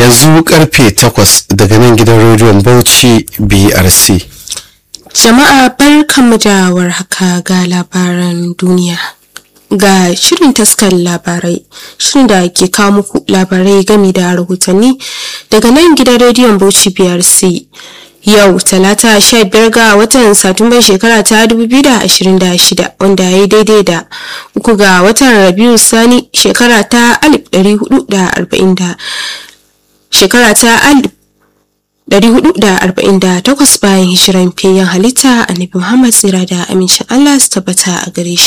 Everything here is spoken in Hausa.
yanzu karfe takwas daga nan gidan rediyon bauchi brc Jama'a barkanmu da warhaka ga labaran duniya. Ga shirin taskar labarai, shirin da ke kawo muku labarai game da rahotanni daga nan gidan rediyon Bauchi BRC. Yau talata sha biyar ga watan Satumban shekara ta 2026 wanda ya yi daidai da uku ga watan Rabiu Sani shekara ta 1440 shekara ta 448 bayan hijiran fiyayyen halitta annabi Muhammad tsira da amincin Allah su tabbata a gare shi.